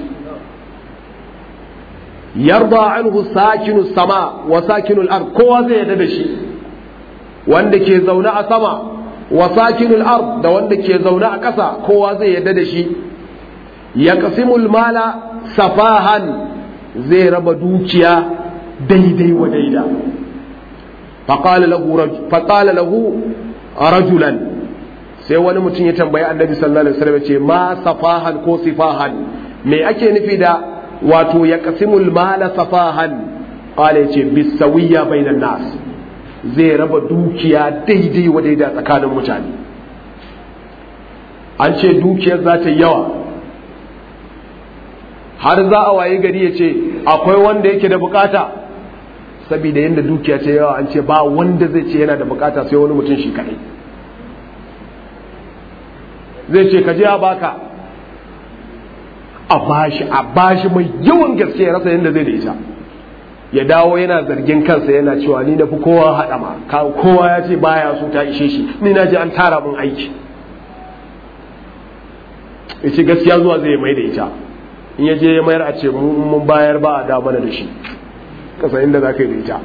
yarda anhu sakinu sama wa sakinul ard kowa zai yarda da shi wanda ke zaune a sama wa sakinul ard da wanda ke zaune a ƙasa kowa zai yarda da shi ya qasimul mala safahan zai raba dukiya daidai wa daida faqala lahu faqala lahu rajulan sai wani mutum ya tambayi annabi sallallahu alaihi wasallam ce ma safahan ko sifahan me ake nufi da wato ya kasimul mala safahan qala yace bisawiya bainan nas zai raba dukiya daidai wa daida tsakanin mutane an ce dukiyar za ta yawa har za a waye gari ya ce akwai wanda yake da bukata saboda yadda dukiya ce yawa an ce ba wanda zai ce yana da bukata sai wani mutum shi kadai zai ce ka je a baka a bashi a bashi mai yawan gaske ya rasa yadda zai da ita ya dawo yana zargin kansa yana cewa ni na fi kowa haɗama kowa ya ce baya so ta ishe shi ni na ji an tara min aiki ya ce gaskiya zuwa zai mai da ita in ya je ya mayar a ce mun bayar ba a da mana da shi kasa inda za ka yi da ita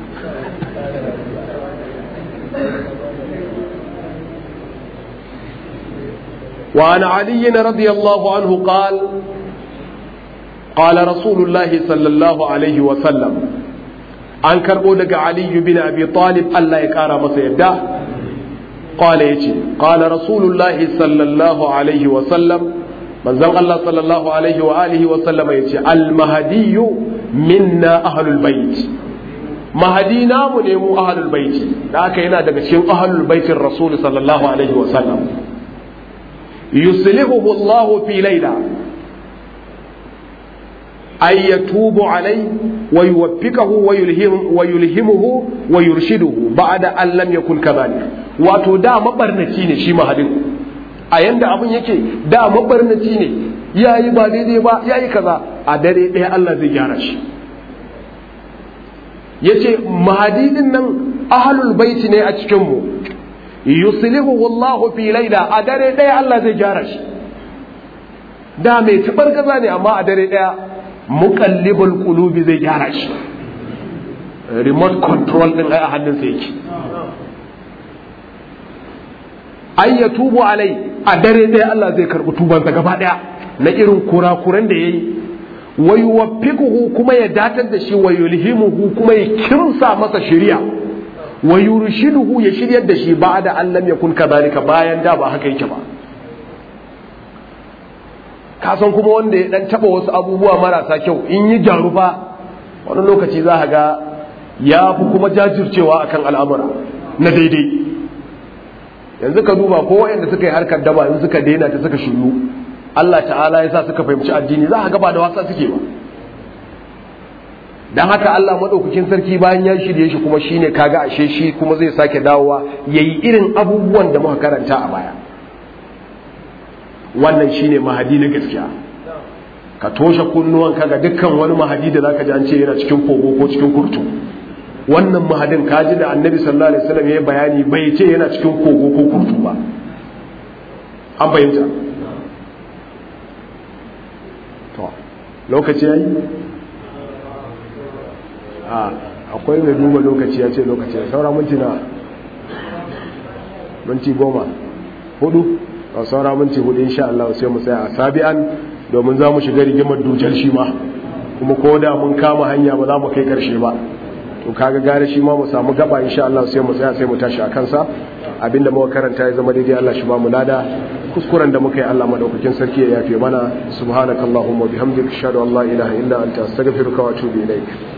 وعن علي رضي الله عنه قال قال رسول الله صلى الله عليه وسلم an karɓo daga aliyu bin abi talib Allah ya ƙara masa yadda qala yace qala rasulullahi sallallahu alaihi wa sallam manzon Allah sallallahu alaihi wa alihi wa sallama yace al mahdiyyu minna ahlul bait mahadi namu ne mu ahlul bait da aka yana daga cikin ahlul baitin rasul sallallahu alaihi wa sallam yuslihuhu Allah fi layla ay yatubu alai wa yuwaffiqahu wa yulhim wa yulhimuhu wa yurshiduhu ba'da an lam yakun kadhalik wato da mabarnaci ne shi mahadin a yanda abun yake da mabarnaci ne yayi ba daidai ba yayi kaza a dare ɗaya Allah zai gyara shi yace mahadidin nan ahlul baiti ne a cikin mu yuslihu wallahu fi laila a dare ɗaya Allah zai gyara shi da mai tabar gaza ne amma a dare ɗaya muqallibul qulubi zai gyara shi remote control din ai a hannunsa yake ai ya tubu alai a dare ɗaya Allah zai karɓi tubansa gaba ɗaya na irin kurakuran da yayi wa yuwaffiquhu kuma ya datar da shi wa yulhimuhu kuma ya kimsa masa shari'a wa yurshiduhu ya shiryar da shi ba da an lam yakun kadhalika bayan da ba haka yake ba ka san kuma wanda ya dan taba wasu abubuwa marasa kyau in yi gyaru fa wani lokaci za ga ya fi kuma jajircewa akan al'amura na daidai yanzu ka duba ko wayanda suka yi harkar daba in suka daina ta suka shiru Allah ta'ala ya sa suka fahimci addini za a gaba da wasa suke ba dan haka Allah madaukakin sarki bayan ya shirye shi kuma shine kaga ashe shi kuma zai sake dawowa yayi irin abubuwan da muka karanta a baya wannan shine mahadi na gaskiya ka toshe kunnuwan ga dukkan wani mahadi da zaka ji an ce yana cikin kogo ko cikin kurtu wannan mahadin kaji da annabi sallallahu alaihi wasallam ya bayani bai ce yana cikin kogo ko kurtu ba an fahimta to lokaci yayi a akwai mai duba lokaci ya ce lokaci ya saura minti na minti goma hudu a saura minti hudu insha Allah sai mu tsaya a sabi'an domin za mu shiga rigimar dujar shi ma kuma ko da mun kama hanya ba za mu kai karshe ba to kaga gare shi ma mu samu gaba insha Allah sai mu tsaya sai mu tashi a kansa abinda muka karanta ya zama daidai Allah shi ba mu lada kuskuren da muka yi Allah madaukakin sarki ya yafe mana subhanakallahumma bihamdika ashhadu an la ilaha illa anta astaghfiruka wa atubu ilaik